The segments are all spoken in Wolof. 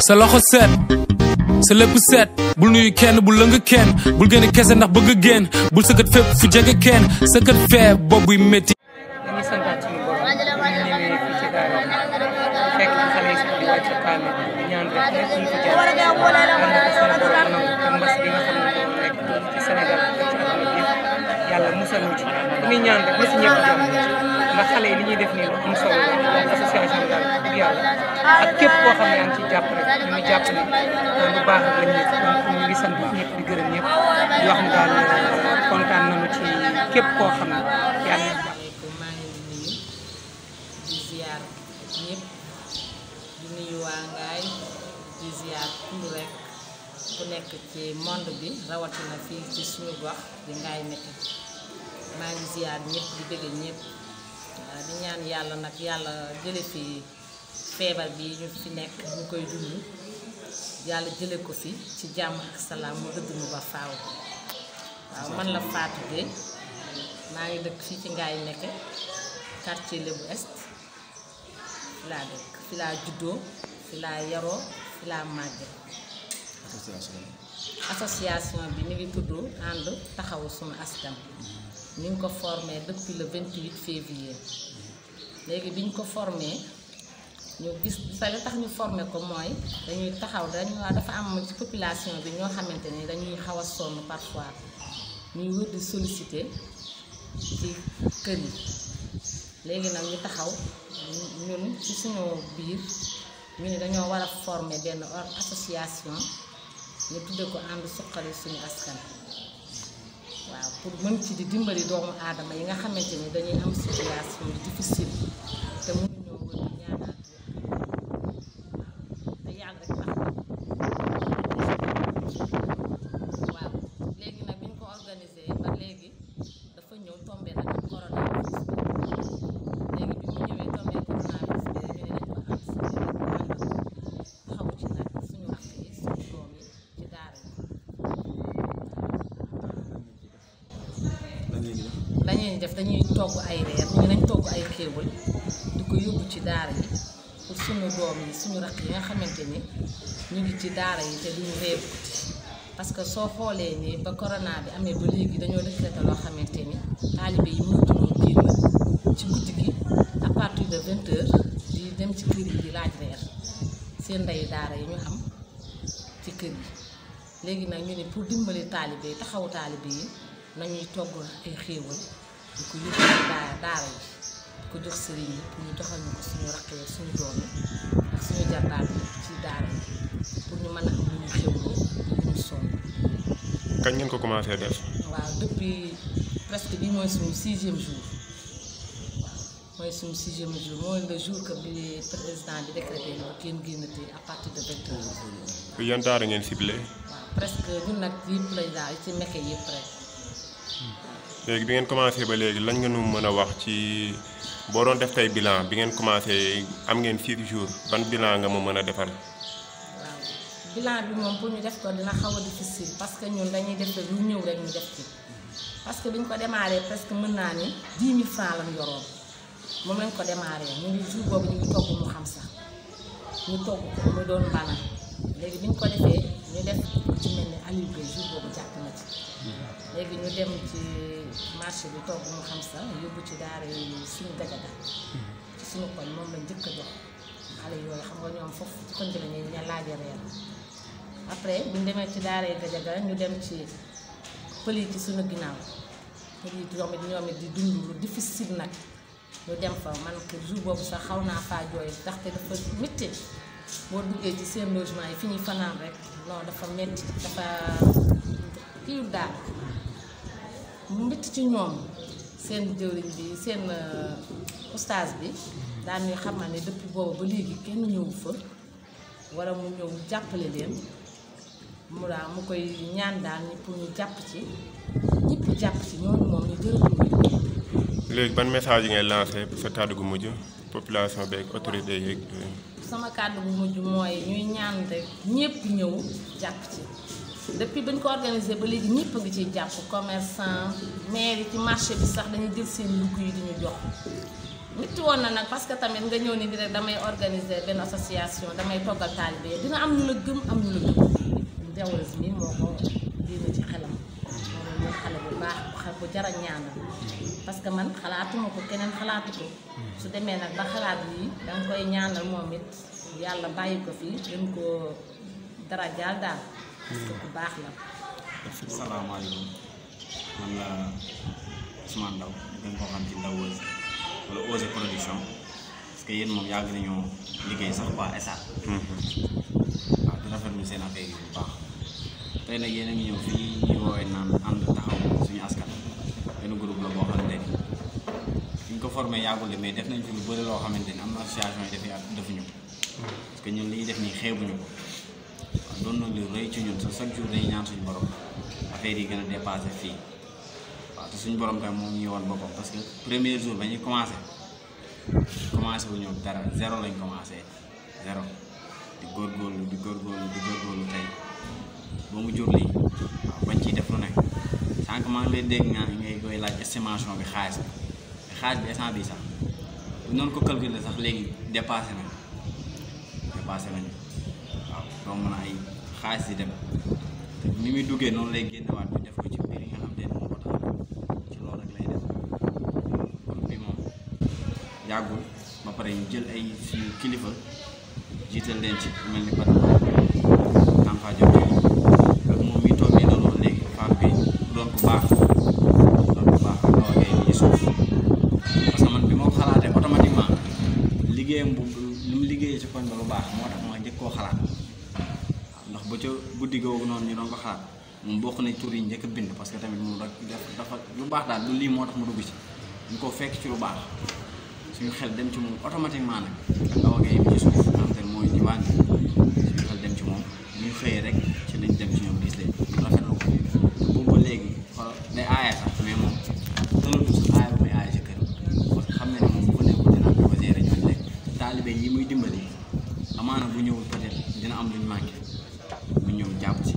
sa loxo set sa lépp set bul nuyu kenn bul lëng kenn bul gën a kese ndax bëgg génn bul sëkkat fépp fu jege kenn sëkkat fee boobuy métti dañuy santaat suñu borom ñu ñëwee fii ci daara fekk xale yi sax di wàcc kaamil di ñaan rek lépp ñu fi jaar yàlla na ko suñu borom nangu te mbas bi nga xam ne moom nekk ci Sénégal ak ci àdduna bi yëpp yàlla musal ñu ci dañuy ñaan rek na si ñëpp jàmm ndax xale yi li ñuy def nii lu am solo la donc association daal dëgg yàlla ak képp koo xam ne yaa ngi ciy jàpp rek ñu ngi jàpp ne lu baax rek lañ ñëpp donc ñu ngi sant ñëpp di gërëm ñëpp di wax ne daal kontaan nañu ci képp koo xam ne yaa ngi asalaamaaleykum maa ngi leen di nuyu di ziar ñëpp di nuyu waa Ngaay di ziar kullu rek ku nekk ci monde bi rawatina fii ci suñu gox di Ngaay Mékhé maa ngi ziar ñëpp di bëgg ñëpp waaw di ñaan yàlla nag yàlla jële fi feebar bi ñu fi nekk ñu koy dund yàlla jële ko fi ci jàmm ak salaam mu dëdd mu ba faaw waaw man la Fatou Gueye maa ngi dëkk fii ci Ngaay Mékhé quartier Lébu Est fi laa dëkk fi laa juddoo fi laa yaroo fi laa màgge association bi mi ngi tudd ànd taxawu sunu askan ni ngi ko formé depuis le 28 février léegi bi ñu ko formé ñu gis sa li tax ñu formé ko mooy dañuy taxaw dañu dafa am ci population bi ñoo xamante ni dañuy xaw a sonn parfois ñuy wër di solliciter ci kër yi léegi nag ñu taxaw ñun ci suñu biir ñu ne dañoo war a former benn or- association ñu tudde ko ànd suqali suñu askan waaw pour mën ci di dimbali doomu aadama yi nga xamante ni dañuy am situation yu difficile te mënuñoo wër di ñaanaat te yàlla rek tax waaw léegi nag bi ñu ko organisé ba léegi dafa ñëw tombé nag ak coronavirus léegi bi mu ñëwee tombé coronavirus bi ñu ne dañ ko am si taxawu ci nag suñu rakk yi suñu doom yi ci daara yi dañuy def dañuy togg ay reer ñu nañ togg ay xéewal di ko yóbbu ci daara yi pour suñu doom yi suñu rakk yi nga xamante ni ñu ngi ci daara yi te duñu reebu parce que soo xoolee ni ba corona bi amee ba léegi dañoo décrété loo xamante ni taalibe yi mënatuñoo génn ci guddi gi à partir de vingt heures di dem ci kër yi di laaj reer seen ndey daara yi ñu am ci kër yi léegi nag ñu ne pour dimbali taalibe yi taxawu taalibe yi nañuy togg ay xéewal di ko yóbbu ci daara daara yi di ko jox sëriñ yi pour ñu doxal ñu ko suñu rakk yi suñu doom yi ak suñu jarbaat yi ci daara yi pour ñu mën a am lu ñu xéwloo lu ñu sonn kañ ngeen ko commencé def waaw depuis presque bi mooy suñu sixième jour waaw mooy suñu sixième jour mooy le jour que bi président bi décrété ni kenn génnati à partir de vingt heures yan daara ngeen ciblé waaw presque ñun nag yëpp lañ daal ci Mékhé yëpp rek léegi bi ngeen commencé ba léegi lañ ngeen nu mën a wax ci boo doon def tey bilan bi ngeen commencé am ngeen six jours ban bilan nga ma mën a defal waaw bilan bi moom pour ñu def ko dina xaw a difficile parce que ñun dañuy def lu ñëw rek ñu def ci parce que bi ñu ko démarré presque mën naa ni 10 000 francs lañ yoroon moom lañ ko démarré ñu ngi jour boobu ñu ngi togg mu xam sax ñu togg ko mu doon bana léegi bi ñu ko defee ñu def ku ci mel ni Aliou Gueye jour boobu jàpp na ci léegi ñu dem ci marché bi togg mu xam sax yóbbu ci daara yi suñu gajaga ci suñu koñ moom lañ njëkk a jox xale yooyu xam nga ñoom foofu ci koñ bi la ñuy ña laaja reer après bu ñu demee ci daara yi gajaga ñu dem ci pël yi ci suñu ginnaaw pël yi ñoom it ñoom it di dund lu difficile nag ñu dem fa man que jour boobu sax xaw naa faa jooy ndaxte dafa métti boo duggee ci seen logement yi fi ñuy fanaan rek non dafa métti dafa kii daal mu métti ci ñoom seen jëwriñ bi seen oustaz bi daan ñuy xamal ne depuis boobu ba léegi kenn ñëwu fa wala mu ñëw jàppale leen mu daal mu koy ñaan daal ni pour ñu jàpp ci ñëpp jàpp ci ñooñu moom ñu jërëjëf léegi ban message yi ngay lancé sa kàddu gu mujj population beeg autorité yeeg sama kàddu bu mujj mooy ñuy ñaan rek ñëpp ñëw jàpp ci depuis ba ñu ko organisé ba léegi ñëpp a ngi ciy jàpp commerçant maire yi ci marché bi sax dañuy jël seen lugg yi di ñu jox métti woon na nag parce que tamit nga ñëw ni di rek damay organiser benn association damay toggal taalibe yi dina am ñu la gëm am ñu la gëm jawwal si nii moo ko diina ci xelam moom mooy xale bu baax bu xa bu jar a ñaanal parce que man xalaatuma ko keneen xalaatu ko su demee nag ba xalaat lii danga koy ñaanal moom it yàlla bàyyi ko fi gën koo dara jaal daal parce que bu baax la asalaamaaleykum man la Ousmane Ndaw gën koo xam ci Ndaw Ose wala Ose production parce que yéen moom yàgg nañoo liggéey sax waa ESA. waaw di rafetlu seen affaire yi bu baax tey nag yéen a ngi ñëw fii ñu woowee naan ànd taxaw suñu askan benn groupe la boo xamante ni fi ñu ko formé yàggul de mais def nañ fi lu bëri loo xamante ni am na association yi dafay defuñu ko parce que ñun li ñuy def nii xeebuñu ko waaw doon na lu rëy ci ñun sa chaque jour dañuy ñaan suñu borom affaire yi gën a dépassé fii waaw te suñu borom tamit moom ñuy woon boppam parce que premier jour ba ñuy commencé commencé wu ñëw dara zéro lañ commencé zéro di góorgóorlu di góorgóorlu di góorgóorlu tey ba mu jur lii waaw bañ ciy def lu nekk sànq maa ngi lay dégg nga ngay koy laaj estimation bi xaalis bi te xaalis bi instant bi sax bu noonu ko calculer sax léegi dépassé nañ dépassé nañu waaw romb na ay xaalis di dem te ni muy duggee noonu lay génnewaat ñu def ko ci mbir yi nga xam te ne moo ko tax a jóg ci loolu rek lay def kon bi moom yàggul ba pare ñu jël ay suñu kilifa jiital leen ci ku mel ni Badara Tanfa Diop ak moom mi toog nii doon wax léegi femme bi doon ku baax doon ku baax ak Awa Gueye ci suuf parce que man bi ma ko xalaatee automatiquement liggéeyam bu li mu liggéeyee ci koñ ba lu baax moo tax ma njëkk koo xalaat waaw ndax ba ca guddi googu noonu ñu doon ko xalaat moom bokk nañ tur yi njëkk a bind parce que tamit moom rek dafa lu baax daal lu lii moo tax mu dugg ci ñu ko fekk ci lu baax suñu xel dem ci moom automatiquement nag ak Awa Gueye bi ci suuf nga xam te ne mooy diwaan bi suñu xel dem ci moom bu ñu xëyee rek ci lañ dem ci ñoom gis leen rafetlu ko te boobu ba léegi xool day aaya sax mais moom tënatu sax aaya bu muy aaya ci kër parce que xam na ne moom bu fa nekkul dina am ko gérer ñooñu rek taalibe yi muy dimbali amaana bu ñëwul peut-être dina am luñ manqué mu ñëw jàpp ci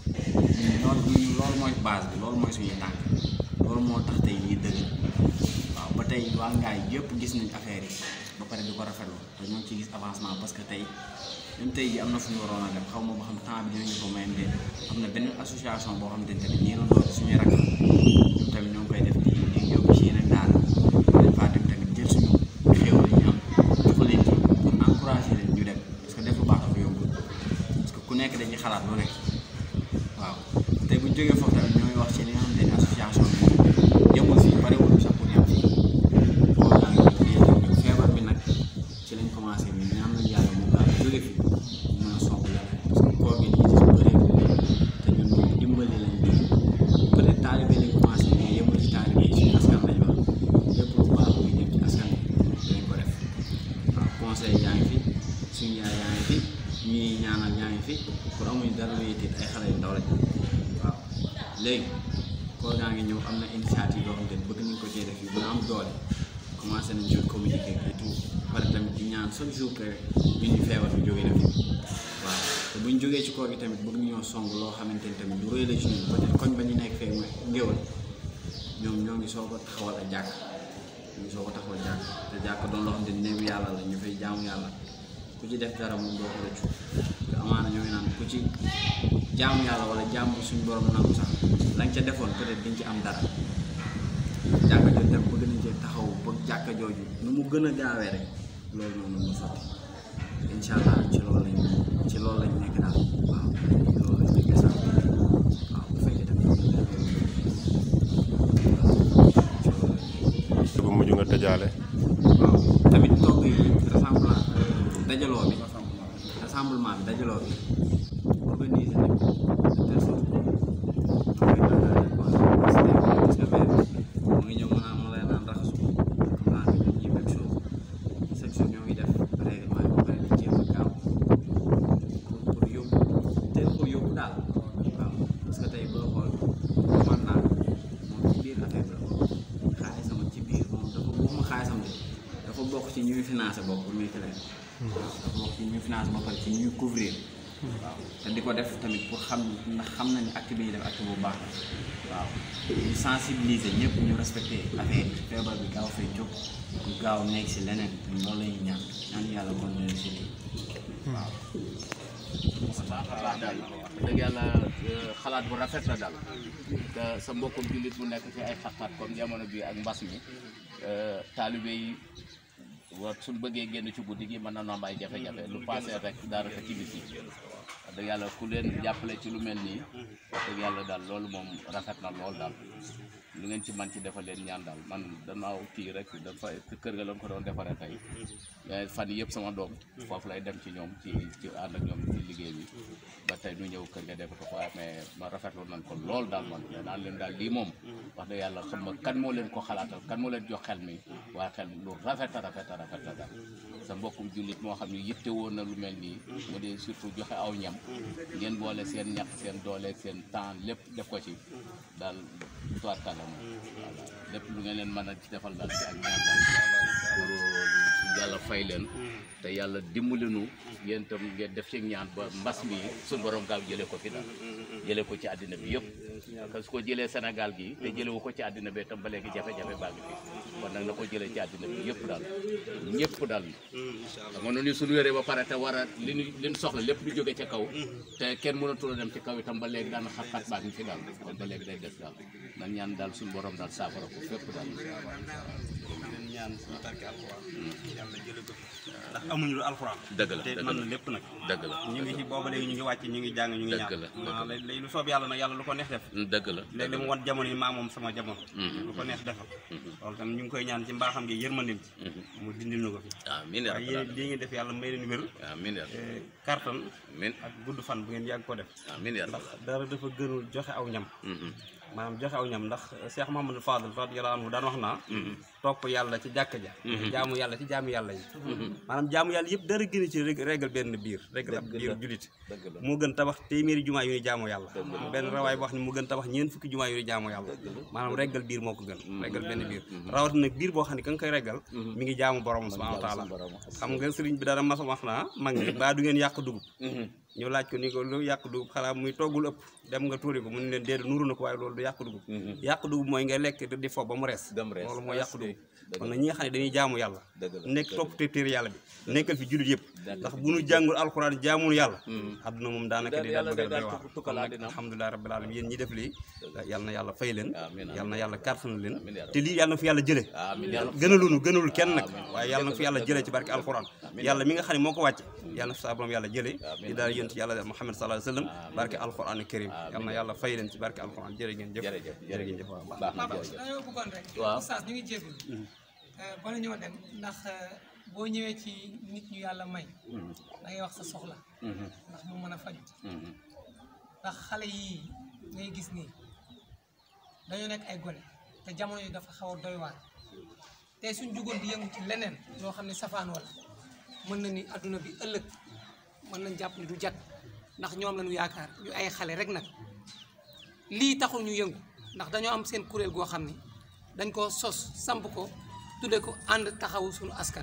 loolu ñu loolu mooy base bi loolu mooy suñuy tànk loolu moo tax tey lii dëgg waaw ba tey waa ngaay yëpp gis nañ affaire yi ba pare di ko rafetlu te ñoo ngi ciy gis avancement parce que tey même tey ji am na fu ñu waroon a dem xaw ma ba xam temps bi dinañu ko mayam de am na benn association boo xam te ne tamit ñii doon doon suñuy rakk ñoom tamit ñoo ngi koy def di di yóbbu ci yeneen daara dañ faa dem tamit jël suñu xéewal yi ñu am dafa leen ci pour encourager leen ñu dem parce que def lu baax dafa yombul parce que ku nekk dañuy xalaat lu nekk waaw tey bu ñu jógee foofu tamit ñooy wax ci li nga xamante ne association bi yemul fii parewul sax pour yem fii koo gaa ngi nii ñëw feebar bi nag ci lañ commencé bi ñaan nañ yàlla moom daal jóge fi ñu mën a song leneen parce que koor gi nii ci bëree te ñun ñu dimbali lañ bi peut être taalibe lañ commencé mais yemul ci taalibe yi suñu askan lañ wax lépp lu baax muy jëm ci askan bi dinañ ko def waaw conseil yaa ngi fi suñu yaay yaa ngi fi ñuy ñaanal yaa ngi fi pour amuñ dara luy tiit ay xale yu ndaw lañ waaw léegi koor gaa ngi ñëw am na initiative yoo xam ne bëgg nañ ko cee def yu gën a am doole commencé nañ ci communiquer et tout pare tamit di ñaan chaque jour que ñun ñu feebar bi jógee na fi waaw te bu ñu jógee ci koor gi tamit bëgg ñoo song loo xamante ni tamit du rëy la ci ñun peut-être koñ ba ñu nekk fee mooy ngéwal ñoom ñoo ngi soog a taxawal ak jàkk ñu ngi soog a taxawal jàkk te jàkk doon loo xam ne néew yàlla la ñu fay jaamu yàlla ku ci def dara moom doo ko rëccu te amaana ñoo ngi naan ku ci jaamu yàlla wala jaamu suñu borom nangu sax la nga ca defoon peut-être diñ ci am dara jàkka jooju tam bëgg nañ cee taxaw ba jàkka jooju nu mu gën a gaawee rek loolu noonu mu sotti incha allah ci loolu lañ ci loolu lañ nekk daal waaw loolu lañ nekk sax waaw bu fekkee tamit ñu ngi bu mujj nga tëjaale waaw tamit togg yi rassemblement dajaloo bi rassemblement bi dajaloo bi organiser nañ ko de telle sorte que mu ngi ñëw mën a mën a naan raxasu comme naan ñun ñii même chose chaque jour ñoo ngi def règlement yi ba pare di jéem a gaaw pour pour yóbbu teel ko yóbbu daal waaw parce que tey boo xool man naa moom ci biir affaire bi la xaalisam ci biir moom dafa waxuma xaalisam de dafa bokk ci ñuy financé bokk pour muy clair waaw dafa bokk ci ñuy financé ba pare ci ñuy couvrir waaw te di ko def tamit pour xam ndax xam na ni acte bi ñuy def acte bu baax la waaw ñu sensibiliser ñëpp ñu respecté affaire yi feebar bi gaaw fay jóg ñu gaaw nekk si leneen ñun loolu la ñuy ñaan ñaan yàlla kon leen si lii waaw baax daal wax dëgg yàlla xalaat bu rafet la daal te sa mbokkum jullit bu nekk ci ay xat-xat comme jamono bi ak mbas mi taalibe yi wa suñ bëggee génn ci guddi gi mën na am ay jafe-jafe lu passé rek daanaka ci bis yi wax dëgg yàlla ku leen jàppale ci lu mel nii wax dëgg yàlla daal loolu moom rafet na lool daal lu ngeen ci man ci defal leen ñaan daal man danaaw kii rek dafa kër ga lañ ko doon defaree tey mais fan yii yëpp sama doom foofu lay dem ci ñoom ci ci ànd ak ñoom ci liggéey bi ba tey ñu ñëw kër ga def ko waaye mais ma rafetlu nañ ko lool daal man mais naan leen daal lii moom wax dëgg yàlla xam nga kan moo leen ko xalaatal kan moo leen jox xel mi waaye xel lu rafet a rafet a rafet la daal sa mbokkum jullit moo xam ne yitte woon na lu mel nii mu dee surtout joxe aw ñam ngeen boole seen ñax seen doole seen temps lépp def ko ci daal tuwaat kàlla moom voilà lépp lu ngeen leen mën a ci defal daal ci ak ñaan daal pour yàlla fay leen te yàlla dimbali nu yéen itam ngeen def ci ñaan ba mbas mi suñu borom gaaw jëlee ko fi daal jëlee ko ci àddina bi yëpp parce que su ko jëlee Sénégal gi te jëlewu ko ci àddina bi itam ba léegi jafe-jafe baa ngi fi kon nag na ko jëlee ci àddina bi yëpp daal ñëpp daal xam nga noonu suñu wéree ba pare te war a li ñu li ñu soxla lépp du jóge ca kaw te kenn mënatul a dem ci kaw itam ba léegi daan xat-xat baa ngi fi daal kon ba léegi day des daal nan ñaan daal suñu borom daal saafara ko fépp daal leen ñaan suñu barke alxuraan yàlla jële ko fi ndax amuñu lu alxuraan dëgg la te dëgg mën la na lépp nag dëgg la ñu ngi ci booba léegi ñu ngi wàcc ñu ngi jàng ñu ngi Dëgg ñaan la, dëgg waaw la. léegi lu soob yàlla nag yàlla lu ko neex def dëgg la léegi mu wan jamono yi maa moom sama jamono lu ko neex defal loolu tam ñu ngi koy ñaan ci mbaaxam gi yërmandim ci mu dindil ñu ko fi amiin yaa waaye rabbal yéen lii ngeen def yàlla may leen wér amiin yaa eh, kartan amiin ak gudd fan bu ngeen yàgg ko def amiin yaa ndax rabbal dara dafa gënul joxe aw ñam Mhm. maanaam joxe aw ñam ndax Cheikh Mouhamadou Fadel radiyallahu anhu daan wax naa topp yàlla ci jàkka ja jaamu yàlla ci jaamu yàlla yi maanaam jaamu yàlla yëpp dara gën ci reg- régal benn biir régal ab biir julit dëgg la moo gën tabax téeméeri jumaa yu ni jaamu yàlla benn rawaay boo wax ne mu gën tabax ñeent fukki jumaa yu ni jaamu yàlla maanaam régal biir moo ko gën régal benn biir rawat nag biir boo xam ne ka nga koy régal mi ngi jaamu borom subhanahu wa taala xam nga sëriñ bi dara mas wax naa mag ñi baa du ngeen yàq dugub ñu laaj ko ni ko lu yàq dugub xanaa muy toggul ëpp dem nga tuuri ko mu ne leen déedéet nuru na ko waaye loolu du yàq dugub yàq dugub mooy nga lekk di fo ba mu rees Dem rees. loolu mooy yàq dugub Dëgg kon nag ñi nga xam ne dañuy jaamu yàlla Dëgg la, nekk dëgg topp te téere yàlla bi nekkal fi jullit yëpp Dëgg ndax bu nu jàngul alxuraan jaamul yàlla adduna moom daanaka Da- di yàlla daal day bëgg a daal doy waar tukk- tukkal kon nag àddina. alhamdulilah rabbil alamin yéen ñi def lii yàlla na yàlla fay leen Amiin, yàlla na yàlla kàttan leen Amiin, yaa te lii yàlla na fi yàlla jële amiin yaa rabbal gënalunu gënalul kenn nag Amiin. waaye yàlla na fi yàlla jëlee ci barke alxuraan yàlla mi nga xam ne moo ko wàcce yàlla na fi saa borom yàlla jëlee di daal yéen ci yàlla Muhammad sallallahu alayhi wa sallam barke alxuraan karim yàlla na yàlla fay leen ci barke alxuraan jërë ngeen jëf Jërëjëf, jërë ngeen jëf waaw baax baax na Papa jërëjëf dañoo bëggoon rek. Waaw. Oustaz ñu ngi jégalu. bala ñoo dem ndax boo ñëwee ci nit ñu yàlla may. da ngay wax sa soxla. ndax mu mën a faju Mhm. ndax xale yii ngay gis nii dañoo nekk ay gone te jamono yi dafa xaw a doy waar tey suñ jugoon di yëngu ci leneen loo xam ne safaan wala mën na ni adduna bi ëllëg mën nañ jàpp ni du jag ndax ñoom lañu yaakaar ñu ay xale rek nag lii taxul ñu yëngu ndax dañoo am seen kuréel goo xam ni dañ ko sos samp ko tudde ko ànd taxawu suñu askan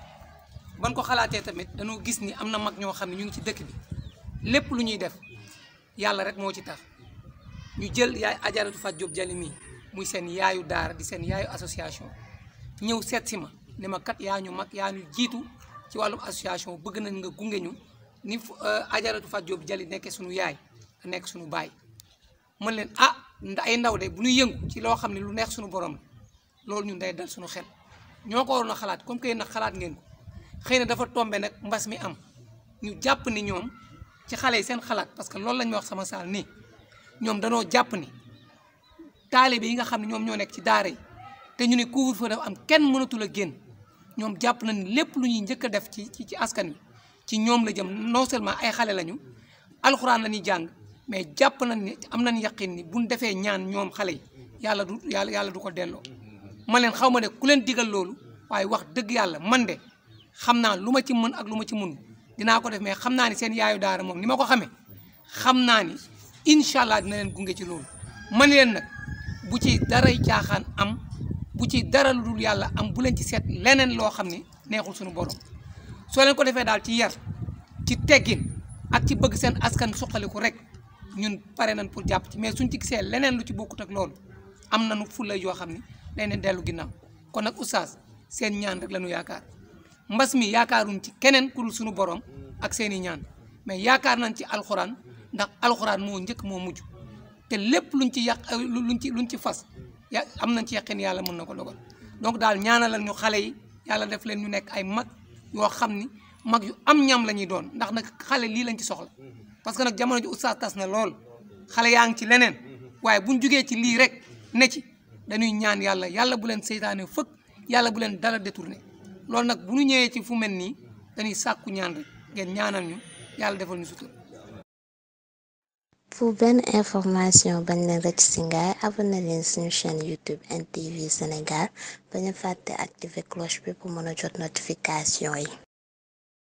ban ko xalaatee tamit dañoo gis ni am na mag ñoo xam ne ñu ngi ci dëkk bi lépp lu ñuy def yàlla rek moo ci tax ñu jël yaay ajaratu Fat Diop Jali mii muy seen yaayu daara di seen yaayu association ñëw seet si ma ne ma kat yaa ñu mag yaa ñu jiitu ci wàllum association bëgg nañ nga gunge ñu ni fu- euh, ajaratu Fat Diop Jali nekkee suñu yaay nga nekk suñu baay mën leen ah nda- ay ndaw de bu ñuy yëngu ci loo xam ne lu neex suñu borom la loolu ñun day dal suñu xel ñoo ko waroon a xalaat comme que yéen nag xalaat ngeen ko xëy na dafa tombe nag mbas mi am ñu jàpp ni ñoom ci xale yi seen xalaat parce que loolu lañ ma wax sama saal nii ñoom danoo jàpp ni taalibe yi nga xam ne ñoom ñoo nekk ci daara yi te ñu ne couvre-feu dafa am kenn mënatul a génn ñoom jàpp na ni lépp lu ñuy njëkk a def ci ci ci askan wi ci ñoom la jëm non seulement ay xale lañu alxuraan la ñuy jàng mais jàpp nañ ni am nañ yaqin ni buñ defee ñaan ñoom xale yi yàlla du yàlla yàlla du ko delloo ma leen xaw ma ne ku leen digal loolu waaye wax dëgg yàlla man de xam naa lu ma ci mën ak lu ma ci mun dinaa ko def mais xam naa ni seen yaayu daara moom ni ma ko xamee xam naa ni incha allah dina leen gunge ci loolu man leen nag bu ci daray caaxaan am bu ci dara lu dul yàlla am bu leen ci seet leneen loo xam ni neexul suñu borom soo leen ko defee daal ci yar ci teggin ak ci bëgg seen askan suqaliku rek ñun pare nañ pour jàpp ci mais suñ ci gisee leneen lu ci bokkut ak loolu am nañu fulla yoo xam ni dañ leen dellu ginnaaw kon nag oustaz seen ñaan rek la ñu yaakaar mbas mi yaakaaruñ ci keneen ku dul suñu borom ak seen i ñaan mais yaakaar nañ ci alxuraan ndax alxuraan moo njëkk moo mujj te lépp luñ ci yàq luñ ci luñ ci fas ya am nañ ci yaqin yàlla mën na ko dogal donc daal ñaanalal ñu xale yi yàlla def leen ñu nekk ay mag yoo xam ni mag yu am ñam la ñuy doon ndax nag xale lii lañ ci soxla parce que nag jamono ji oustaz tas na lool xale yaa ngi ci leneen waaye buñ jugee ci lii rek ne ci dañuy ñaan yàlla yàlla bu leen seytaane fëkk yàlla bu leen dara détourné loolu nag bu ñu ñëwee ci fu mel nii dañuy sàkku ñaan rek ngeen ñaanal ñu yàlla defal ñu sutur pour benn information bañ leen rëcc ci ngaay abonné leen suñu chaîne YouTube NTV Sénégal bañ a fàtte activer cloche bi pour mën a jot notification yi